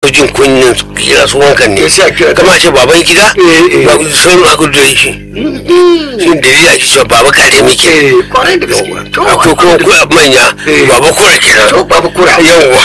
fi jin kunyin kira su wankan ne sai a kira kama ce baban gida Eh, eh. ba sauran aka da shi shi da ya ake cewa baba kare muke eh kwarai da gaske to akwai kuma kuwa manya Eh. baba kura kenan to babu kura yawwa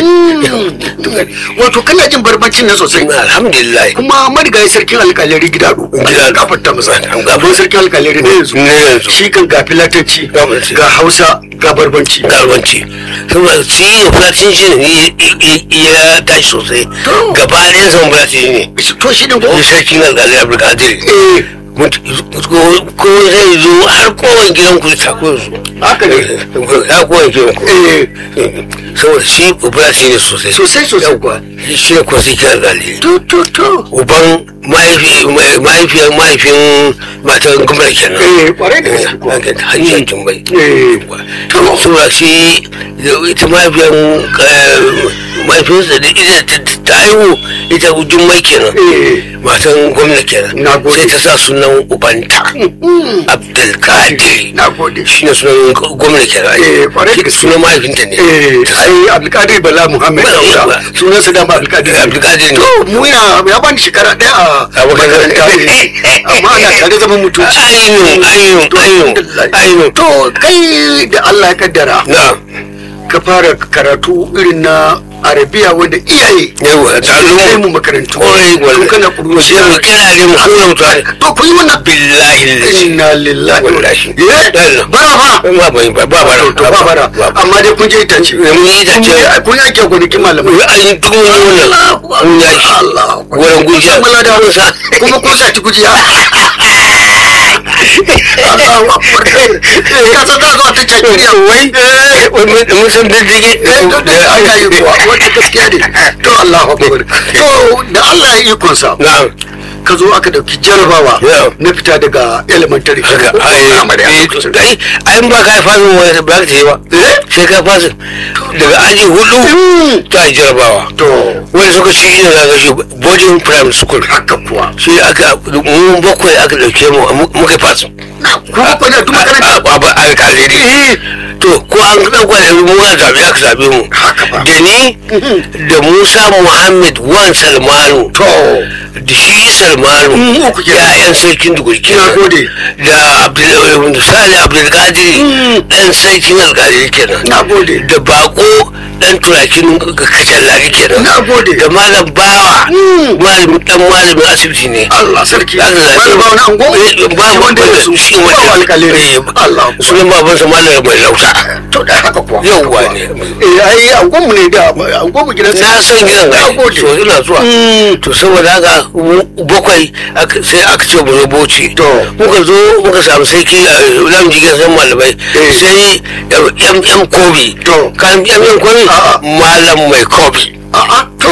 wato kana jin barbancin nan sosai alhamdulillah kuma marigayi sarkin alkalari gida do Gidado. gafarta masa An gafarta. abin sarkin alkalari ne yanzu ne yanzu shi kan ga filatanci Gafarta. ga hausa ga barbanci garbanci saboda shi ya fulatin shi ne ya tashi sosai To. gaba ɗayan san fulatin ne to shi ne ko shi sarkin alƙalai abdulkadir eh ko zai zo har kowane gidan ku ta ko su haka ne ya kowane gidan ku eh saboda shi fulatin ne sosai sosai sosai kuwa shi ne kuma sarkin alƙalai to to to uban mahaifiyar mahaifin matan gwamnati kenan eh kwarai da gaske kuwa Haka hanyar tumbai eh to sura shi da ita mahaifiyar mahaifinsa da ita ta- ta haihu ita jummai kenan eh matan gwamna kenan Na gode. sai ta sa sunan ubanta abdulkadir na gode shi ne sunan gwamna kenan Eh, kwarai da gaske. sunan mahaifinta ne eh Ta sa- ai abdulkadir bala muhammad Bala, daura bala. sunan sa dama abdulkadir abdulkadir ne to mu yana ya bani shekara daya a A makaranta. makaranta amma ana tare zaman mutunci ainihin ainihin ainihin ainihin to kai da Allah ya kaddara na ka fara karatu irin na arabiya wanda iyaye yawa ta suke kai zo mu makarantu Kwarai, tun wallahi. kana kudu sai mu kira ne mu koya mutane to ku yi wannan billahi lillahi inna lillahi wa inna Wallahi. ilaihi Dalla. bara fa ba ba ba ba bara to ba bara amma dai kun je itace mun yi itace. Kun yi- kun yi ake gonakin malamai an yi tun yi wannan mun ya shi Allah wurin gujiya Kun da Hausa kuma kun sa ci gujiya Allahu akbar ka san za zuwa ta cakiriya wai mun san diddige ana yi kuwa wata gaskiya ne to Allahu akbar to da Allah ya ikonsa na'am ka zo aka dauki jarabawa Yeah. na fita daga elementary haka ko ai primary a eh, lokacin. ai ai ba ka fasin wani ba ka ce ba Eh? sai ka fasin daga aji hudu ta yi jarabawa to wani suka ci ina za ka shi boarding primary school haka kuwa shi aka mu bakwai aka dauke mu muka yi fasin na kuma kwanar duk makaranta alkaliri to ko an ɗauka da mu ga zaɓe aka zaɓe mu Haka ba. da ni da musa muhammad wan salmanu to da shi salmanu Mm, uku kenan. ya'yan sarkin duguri Na gode. da Abdul- sali abdulkadir ɗan sarkin alkaliri kenan na gode da bako dan turakin kacallari kenan Na gode. da malam bawa Mm. malamin dan malamin asibiti ne Allah sarki Aka zaɓe Malam Bawa na ango Eh, ba Shi wanda ya rasu shi Bawa wanda alkaliri eh, Allah sunan babansa malam mai lauta to da haka kuwa Yauwa ne. eh ai angon mu ne da angon mu gidan na san gidan na ai gode so ina zuwa Mm. to saboda haka mu bakwai aka- sai aka ce mu zo bauchi To. muka zo muka samu sarki a lam jikin san malamai Eh. sai yan yan kobi To. kan yan yan kobi A'a. malam mai kobi a'a to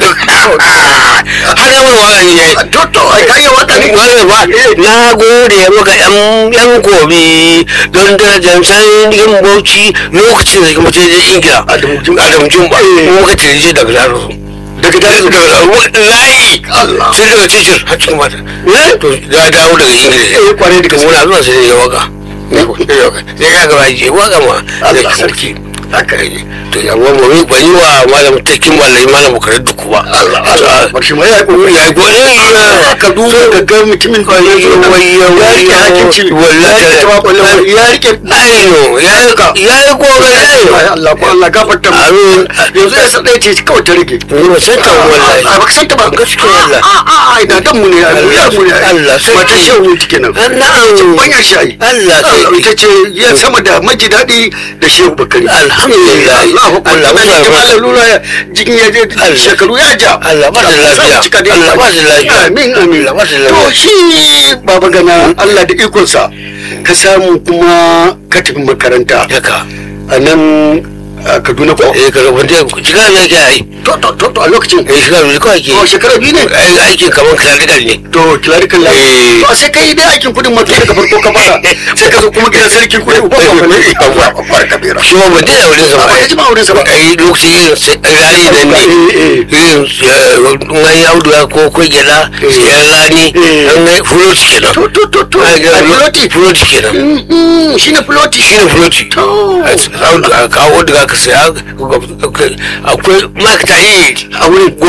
har yawon wani ne to to ai kai wata ne wani ba na gode maka yan yan kobi don darajar sarkin bauchi lokacin da kuma ce ingila Adamu Jumba. adamu jumba Eh. muka tirje daga darasu daga daga dare layi Allah sai daga tishir har cikin mata to ya dawo daga ingila eh kwarai da to gaske muna zuwa sai ya waka sai ya gaba je waka ma Allah sarki haka ne to ya wa mu ban yi wa malam takin malai malam bukari duku ba Allah Allah barshi mai ya kokari ya ko ne ka duba ka ga mutumin da ya zo nan ya rike hakinci ya rike tawakwalin ya rike ayo ya ya yi kokari Ai, Allah ko Allah gafarta mu Amin. yanzu ya sa ɗaya ce kawai ta rage ni ba san ta wallahi a baka santa ba Gaskiya Allah. a a a ina dan mu ne ya Allah, mu ne Allah, sarki. mata shehu take nan na'am banyar shayi Allah, sarki. ita ce ya sama da maji daɗi da shehu bakari Alhamdulillah. Allah ko Allah, Allah Allah, ya Allah. jama'a lura ya jikin ya je Allah. shekaru ya ja Allah ba da Allah, lafiya. sa mu cika da Allah ba da lafiya. amin amin Allah ba da to lafiya. shi baba gana Allah da ikonsa ka samu kuma ka tafi makaranta haka a nan a Kaduna ko eh ka rubuta shiga ne ke yi to to to to a lokacin eh shiga ne kawai ke to shekara biyu ne ai aikin kaman clerical ne to clerical lafi Eh. to sai kai dai aikin kudin mato daga farko ka fara sai ka zo kuma gidan sarkin kudi uba ba ne Yawwa. ba kabira shi ma ban dina wurin sa ba ya ji ma wurin sa ba ai lokaci yin rani da ne Eh, eh. yin ngan yaudu ya ko ko gela Eh. yan rani Eh. an ga fuloti kenan to to to to Ai, ga- a piloti fuloti kenan shine piloti shi ne fuloti To. a kawo daga ka saya akwai ma'aikata yi a wurin